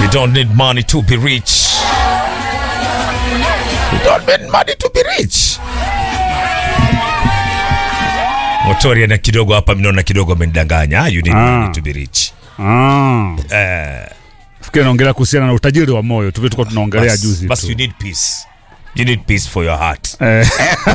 You don't need money to be rich. You don't need money to be rich. Motoria na kidogo hapa mnaona kidogo amenidanganya. You need Ah. money to be rich. Ah. Eh, Fikiri naongelea kuhusiana na utajiri wa moyo. Tuvi tulikuwa tunaongelea bas- juzi bas tu. you need peace. You need peace for your heart. Eh,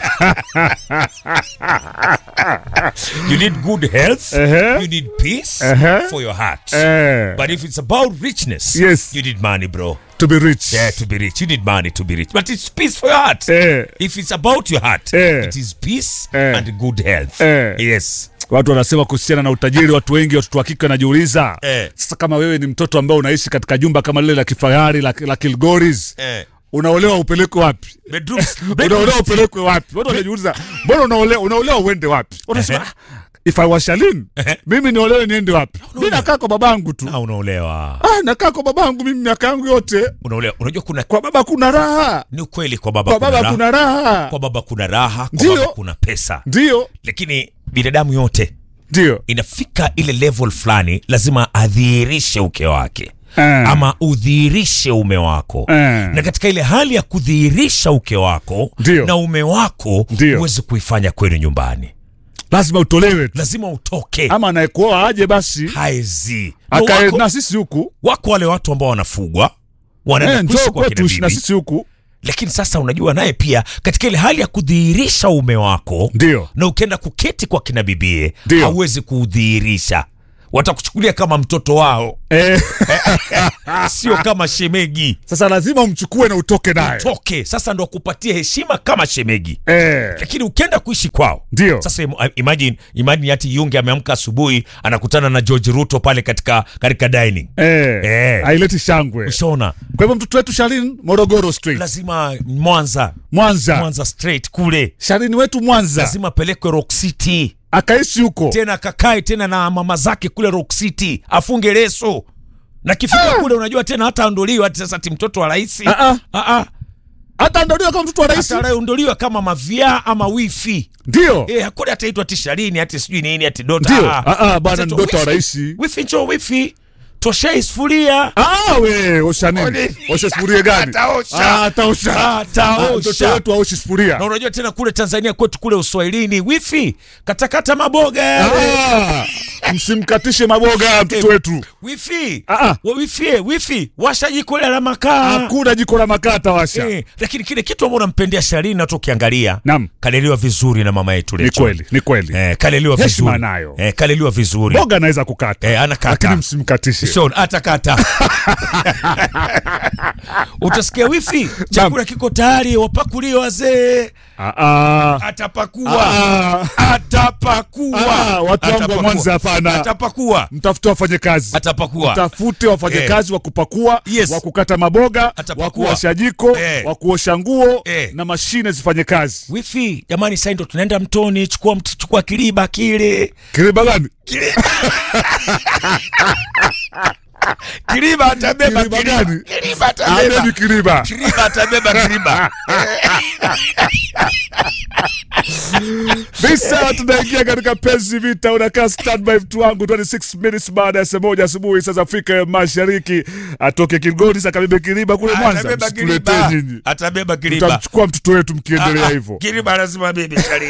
You need good health. Ehe. You need peace Ehe. for your heart. eh, But if it's about richness, Yes. you need money, bro. to be rich. Yeah, to be rich. You need money to be rich. But it's peace for your heart. Eh, If it's about your heart, Eh. it is peace Eh. and good health. Eh. Yes. watu wanasema kuhusiana na utajiri, watu wengi, watoto wa kike wanajiuliza Eh. sasa, kama wewe ni mtoto ambaye unaishi katika jumba kama lile la kifahari la, la Kilgoris Eh. unaolewa upelekwe wapi? Bedrooms. unaolewa upelekwe wapi? Watu wanajiuliza mbona unaolewa, unaolewa uende wapi? Unasema Ehe. "Ah, if I was Shalin Ehe. mimi niolewe niende wapi? Mimi nakaa kwa babangu tu. Ah, unaolewa. Ah, nakaa kwa babangu mimi miaka yangu yote. Unaolewa. Unajua kuna Kwa baba kuna raha, ni ukweli kwa baba kwa kuna baba raha. kuna raha. Kwa baba kuna raha, kwa Ndio. baba kuna pesa. Ndio, Lakini binadamu yote ndio. inafika ile level fulani lazima adhihirishe uke wake. Eh. ama udhihirishe ume wako Eh. na katika ile hali ya kudhihirisha uke wako Ndio. na ume wako Ndio. uweze kuifanya kwenu nyumbani Lazima utolewe tu. lazima utoke Ama anayekuoa aje basi haezi Na akae wako, na sisi huku. wako wale watu ambao wanafugwa Eh, wanaenda kuishi njoo kwa kina kwetu ishi na bibi sisi huku. lakini sasa unajua naye pia katika ile hali ya kudhihirisha ume wako Ndio. na ukienda kuketi kwa kina bibie Ndio. hauwezi kuudhihirisha watakuchukulia kama mtoto wao Eh, sio kama shemegi sasa lazima umchukue na utoke naye. toke sasa ndo akupatie heshima kama shemegi Eh, lakini ukienda kuishi kwao Ndio. sasa im- imagine, imagine ati yunge ameamka asubuhi anakutana na george ruto pale katika katika dining eh, Eh. haileti shangwe. ushaona Kwa hivyo mtoto wetu Shalin Morogoro Street, lazima mwanza Mwanza. mwanza straight kule Shalin wetu Mwanza lazima apelekwe rock city akaishi huko. tena akakae tena na mama zake kule rock city afunge leso na kifika kule unajua tena hata aondoliwa ati sasa ati mtoto wa rais Ah, ah. Ah, ah. Hata ndodiwa kama mtoto wa rais. hata anayeondoliwa kama mavia ama wifi Ndio. Eh, hakuna ataitwa tisharini ati sijui nini ati dota. Ndio. Ah, ah, bwana ni Ataitwa dota wa wifi. rais. Wifi njoo wifi. Toshei sufuria. Ah, we, osha nini? Oni. Osha sufuria gani? Ataosha. Ah, ataosha. Ah, ataosha. Ah, Mtoto wetu aoshi sufuria. Na unajua tena kule Tanzania kwetu kule Uswahilini wifi katakata maboga yale. Ah, msimkatishe maboga mtoto wetu. Wifi. Ah, ah. Wa wifi, wifi. Washa jiko la makaa. Hakuna jiko la makaa atawasha. Eh, lakini kile kitu ambacho nampendea Sharini na ukiangalia Naam. kaleliwa vizuri na mama yetu Ni Lecho. kweli, ni kweli. Eh, kaleliwa Heshima vizuri. nayo. Eh, kaleliwa vizuri. Boga anaweza kukata. Eh, anakata. Lakini msimkatishe. Sean atakata. Utasikia wifi, chakula kiko tayari, wapakulie wazee. Ah, ah. Atapakua, Ah, atapakua. Ah, watu wangu wa Atapakua. Mwanza hapana. Atapakua, mtafute wafanye kazi. atapakua. Tafute wafanyakazi wa kupakua, Yes. wa kukata maboga, Atapakua. wa kuosha jiko, Eh. wa kuosha nguo Eh. na mashine zifanye kazi. Wifi, jamani, sasa ndo tunaenda mtoni, chukua mt- chukua kiliba kile. Kiriba gani? Kiliba atabeba Kiriba kiliba. gani? Kiliba atabeba. Abebi kiriba. Kiliba atabeba kiliba. Visa tunaingia katika penzi vita, unakaa standby mtu wangu 26 minutes baada ya saa moja asubuhi saa za Afrika ya Mashariki. Atoke Kilgoni sasa kabebe kiriba kule Mwanza, Atabeba msituletee kiliba. nyinyi. Atabeba kiliba. Tutamchukua mtoto wetu mkiendelea Ah, hivyo. Kiliba lazima bebe Sharini.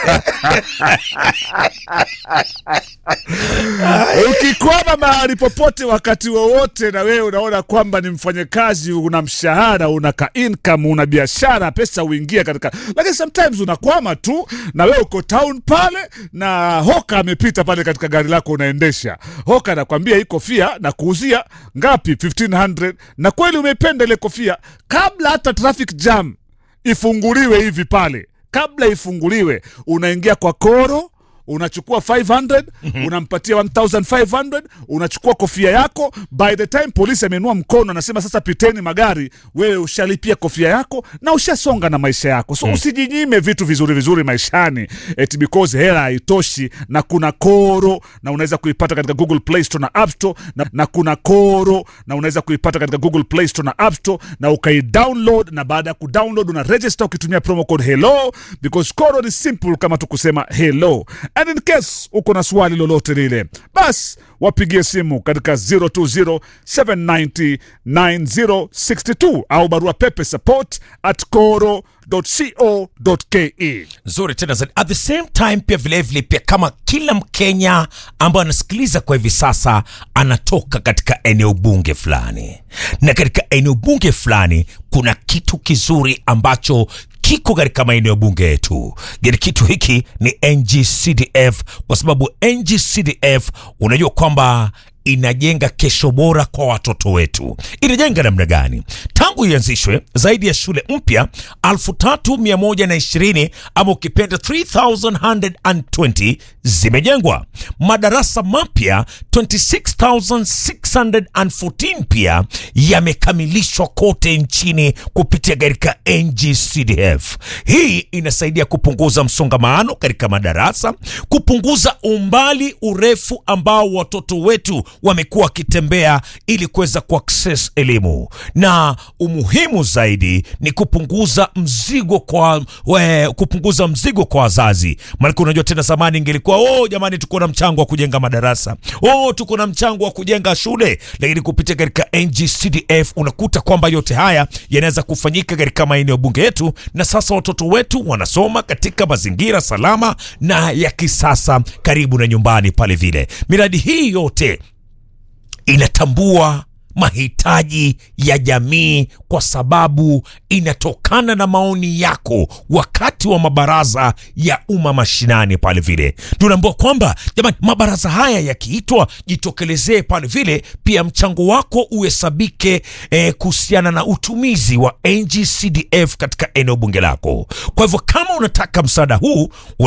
Ukikwama mahali popote wakati wowote, na wewe unaona kwamba ni mfanyakazi, una mshahara, una ka income, una biashara, pesa huingia katika, lakini sometimes unakwama tu, na wewe uko town pale, na hoka amepita pale katika gari lako unaendesha. Hoka anakwambia hii kofia na kuuzia ngapi? 1500 na kweli umeipenda ile kofia, kabla hata traffic jam ifunguliwe hivi pale, kabla ifunguliwe, unaingia kwa koro unachukua 500 unampatia 1500 unachukua kofia yako by the time polisi amenua mkono anasema sasa piteni magari wewe ushalipia kofia yako na ushasonga na maisha yako so usijinyime vitu vizuri vizuri maishani eti because hela haitoshi na kuna koro na unaweza kuipata katika google play store na app store na, na kuna koro na unaweza kuipata katika google play store na app store na ukaidownload na baada ya kudownload una register ukitumia promo code hello because koro ni simple kama tu kusema hello and in case uko na swali lolote lile bas wapigie simu katika 020 790 9062 au barua pepe support at coro co.ke nzuri tena zaidi at the same time pia vilevile pia kama kila mkenya ambaye anasikiliza kwa hivi sasa anatoka katika eneo bunge fulani na katika eneo bunge fulani kuna kitu kizuri ambacho kiko katika maeneo bunge yetu gani kitu hiki ni ngcdf kwa sababu ngcdf unajua kwamba inajenga kesho bora kwa watoto wetu. Inajenga namna gani? Tangu ianzishwe zaidi ya shule mpya 3120 ama ukipenda 3120 zimejengwa, madarasa mapya 26614 pia yamekamilishwa kote nchini kupitia katika NGCDF. Hii inasaidia kupunguza msongamano katika madarasa, kupunguza umbali urefu ambao watoto wetu wamekuwa wakitembea ili kuweza kuaccess elimu, na umuhimu zaidi ni kupunguza mzigo kwa we, kupunguza mzigo kwa wazazi. Maana unajua tena, zamani ingelikuwa oh, jamani, tuko na mchango wa kujenga madarasa, oh, tuko na mchango wa kujenga shule, lakini kupitia katika NGCDF unakuta kwamba yote haya yanaweza kufanyika katika maeneo bunge yetu, na sasa watoto wetu wanasoma katika mazingira salama na ya kisasa karibu na nyumbani pale vile. Miradi hii yote inatambua mahitaji ya jamii kwa sababu inatokana na maoni yako wakati wa mabaraza ya umma mashinani pale vile. Tunaambiwa kwamba jamani, mabaraza haya yakiitwa, jitokelezee pale vile, pia mchango wako uhesabike eh, kuhusiana na utumizi wa NGCDF katika eneo bunge lako. Kwa hivyo kama unataka msaada huu